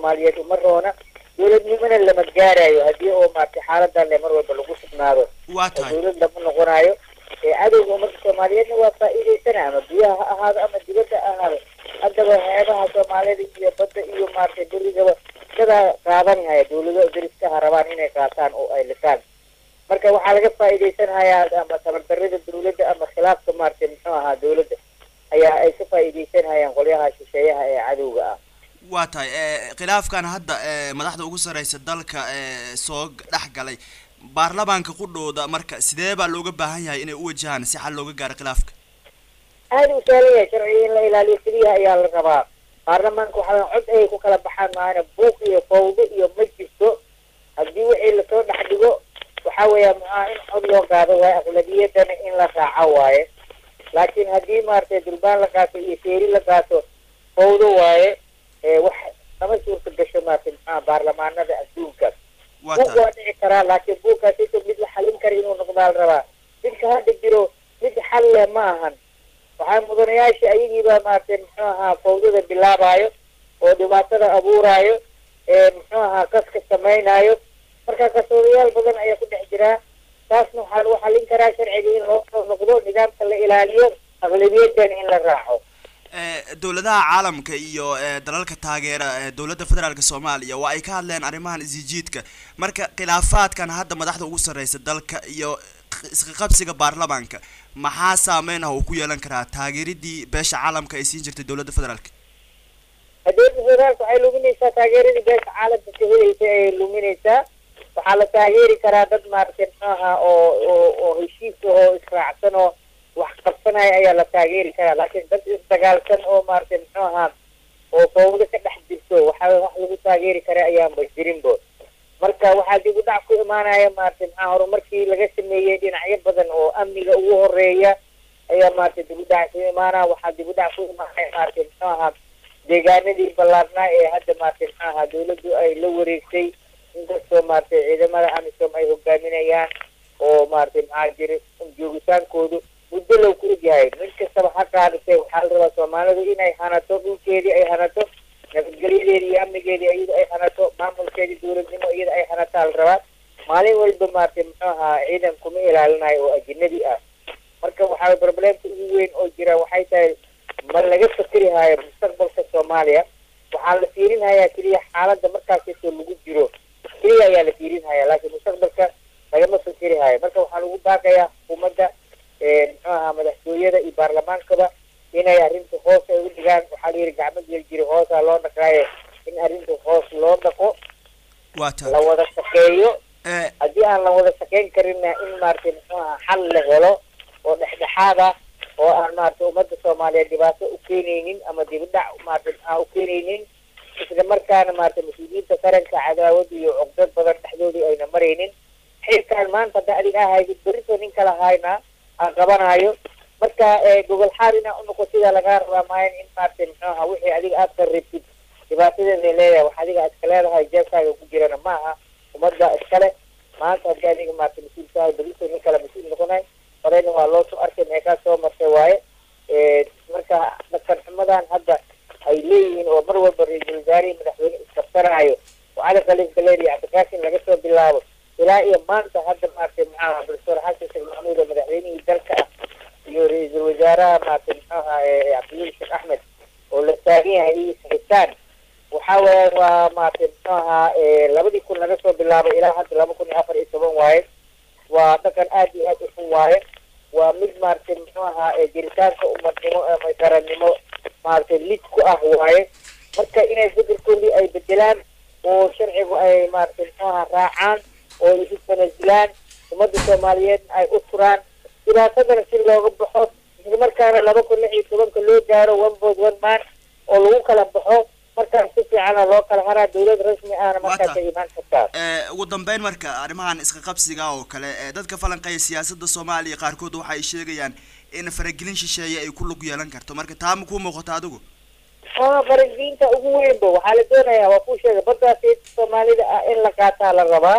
soomaaliyeed uma roona dowladnimona lama gaarayo haddii oo maaragtay xaaladan le mar walba lagu sugnaado waa oo tahay dowlad lama noqonayo ee cadowga ummadda soomaaliyeedna waa faa'iidaysana ama biyaha ha ahaado ama dibadda ha ahaado haddaba xeebaha soomaalida iyo badda iyo maaragtay berigaba dadaa qaadanhaya dowlado deriskaha rabaan inay qaataan oo ay lisaan marka waxaa laga faa'iidaysanhayaa ama tabardarrida dowladda ama khilaafka maaragtay muxuu ahaa dowladda ayaa ay ka faa'iidaysanhayaan qolyaha shisheeyaha ee cadowga ah waa tahay e, khilaafkan hadda e, madaxda ugu sarreysa dalka e, soo dhex galay baarlamaanka qudhooda marka sidee baa looga baahan yahay inay u wajahaan si xal looga gaaro khilaafka aada u sahlan yahay sharciga in la ilaaliyo keliya ayaa la rabaa baarlamaanka waxaa cod ay ku kala baxaan maana buuq iyo fawdo iyo ma jirto haddii wixii lasoo dhex dhigo waxaa weeya maxaa in cod loo qaado waaye aqlabiyadana in la raaco waaye laakiin haddii maaragtay durbaan la qaato iyo seeri la qaato fawdo waaye ee wax lama suurta gasho maaragtay maxaa baarlamaanada adduunka waa buug tahay waa dhici karaa laakiin buugkaas inta mid la xalin kara inuu noqdaa la rabaa midka hadda jiro mid xal leh ma ahan waxaa mudanayaasha ayagiiba maaragtay muxuu ahaa fawdada bilaabayo oo dhibaatada abuuraayo ee muxuu ahaa kaska samaynayo marka kasoodayaal badan ayaa ku dhex jiraa taasna waxaa lagu xalin karaa sharciga in loo soo noqdo nidaamka la ilaaliyo aqlabiyadan in la raaco e, dowladaha caalamka iyo e, dalalka taageera e, dowladda federaalk soomaaliya waa ay ka hadleen arrimahan isjiidka marka khilaafaadkan hadda madaxda ugu sarreysa dalka iyo isqaqabsiga baarlamaanka maxaa saameyn ah uu ku yeelan karaa taageeridii beesha caalamka ay siin jirtay dowladda federaalk dowladda federaalka waxay luminaysaa taageeradii beesha caalamka ka helaysa ayay luminaysaa waxaa la taageeri karaa dad maaragtay muxuu ahaa oo oo oo heshiis oo israacsan oo wax qabsanaya ayaa la taageeri karaa laakiin dad isdagaalsan oo maaragtay muxuu ahaa oo fawdo ka dhex jirto waxaa wax lagu taageeri kara ayaanba jirinbo marka waxaa dib u dhac ku imaanaya maaragtay maxaa horumarkii laga sameeyey dhinacyo badan oo amniga ugu horeeya ayaa maaragtay dib u dhac ku imaanaya waxaa dib u dhac ku imaanaya maaragtay muxuu ahaa deegaanadii ballaarnaa ee hadda maaragtay muxuu ahaa dowladdu ay la wareegtay inkastoo maaragtay ciidamada amisom ay hogaaminayaan oo maaragtay maxaa jira joogitaankoodu muddo low ku egyahay mid kastaba ha qaadatay waxaa la rabaa soomaalidu inay hanato dhulkeedii ay hanato nabadgelyadeedi iyo amnigeedii iyada ay hanato maamulkeedii dowladnimo iyada ay hanataa la rabaa maalin walba maaragtay muxuu ahaa ciidan kuma ilaalinayo oo ajinabi ah marka waxaa problemka ugu weyn oo jira waxay tahay ma laga fakeri hayo mustaqbalka soomaaliya waxaa la fiirin hayaa keliya xaaladda markaasito lagu jiro keliya ayaa la fiirin hayaa laakiin mustaqbalka lagama fakeri hayo marka waxaa lagu baaqayaa xukuumadda muxuu ahaa madaxtooyada iyo baarlamaankaba inay arrinta hoos ay u dhigaan waxaa la yidhi gacmo gel jiri hoosaa loo dhaqaaye in arrinta hoos loo dhaqo waa la tahay wada shaqeeyo e, haddii aan la wada shaqayn karinna in maaragtay muxuu ahaa xal la helo oo dhexdhexaad ah oo aan maaragtay ummadda soomaaliyeed dhibaato u keenaynin ama dibidhac maaragtay maxaa u keenaynin isla markaana maaragtay mas-uuliyiinta qaranka cadaawad iyo cugdad badan dhexdoodii ayna maraynin xilkaan maanta hadda adiga ahaydid berito nin kala hayna aan qabanayo marka ee, gogol xaar inaa unoqo sidaa lagaa rabaa maayan in maaragtay muxuu ahaa wixii adiga aad qarribtid dhibaatadeeday leedahay wax adiga aad iska leedahay jeebkaaga ku jirana ma aha ummadda iskale maanta haddii adiga maaragtay mas-uulkaaga berito nin kale mas-uul noqonay horeyna waa loo soo arkay meekaa soo martay waaye ee, marka dhaqan xumadan hadda ay leeyihiin oo mar walba ra-iisul wasaarihii madaxweyne iskabsanaayo oo cali khaliif galeer iyo cabdikaasin laga soo bilaabo ilaa iyo maanta hadda maaragtay maxaa doctor xasan sheekh maxamuud oo madaxweynihii dalka ah iyo ra-iisul wasaaraha maaragtay muxuu ahaa ee cabdilil sheekh axmed oo la taagan yahay iyo saxitaan waxaa weeye waa maaragtay muxuu ahaa ee labadii kun laga soo bilaabo ilaa hadda laba kun iyo afar iyo toban waaye waa dhaqan aad iyo aad u xun waaye waa mid maaragtay muxuu ahaa ee jiritaanka umadnimo ama qarannimo maaragtay lid ku ah waaye marka inay fikirkoodii ay bedelaan oo sharcigu ay maaragtay muxuu ahaa raacaan oo ay isu tanasilaan ummadda soomaaliyeedna ay u turaan dhibaatadana si looga baxo isla markaana laba kun lix iyo tobanka loo gaaro one vote one man oo lagu kala baxo markaas si fiicana loo kala haraa dowlad rasmi ahna markaas ay imaan kartaa e, ugu dambeyn marka arrimahan isqaqabsiga oo kale e, dadka falanqeeya siyaasadda soomaaliya qaarkood waxa ay sheegayaan in faragelin shisheeye ay ku lug yeelan karto marka taa ma kuu muuqato adigu aa faragelinta ugu weynba waxaa la doonayaa waa kuu sheegay baddaasi soomaalida ah in la qaataa la rabaa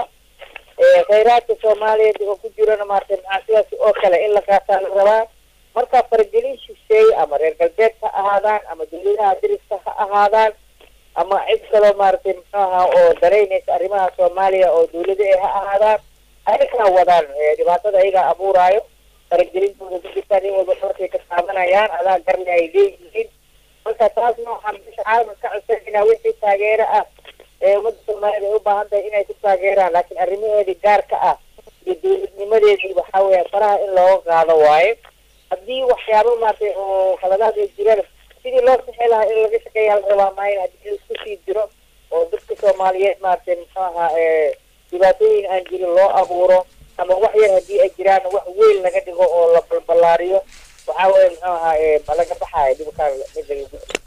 ee khayraadka soomaaliyeed oo ku jirana maaragtay maxaa sidaas oo kale in la qaataa la rabaa marka faragelin shisheeye ama reer galbeed ha ahaadaan ama dowladaha dariska ha ahaadaan ama cid kaloo maaragtay muxuu ahaa oo daraynaysa arrimaha soomaaliya oo dawlada ay ha ahaadaan ayagaa wadaan dhibaatada ayagaa abuuraayo faragelintooda ku jirtaan in walba markay ka taabanayaan adaa garle ay leeyihiin marka taasna waxaan bisha caalamka ka codsanayna wixii taageero ah ee ummadda soomaaliyed ay u baahan tahay inay ku taageeraan laakiin arrimaheedii gaarka ah iyo dawladnimadeedii waxaa weeya faraha in looga qaado waaye haddii waxyaabo maaragtay oo khaladaad ay jiraan sidii loo sixi lahaa in laga shaqeeya la rabaa maayo haddii isku sii jiro oo dadka soomaaliyeed maaragtay muxuu ahaa dhibaatooyin aan jirin loo abuuro ama wax yar haddii ay jiraan wax weyn laga dhigo oo la balbalaariyo waxaa weeye muxuu ahaa ma laga baxaayo dhibkaan mid laga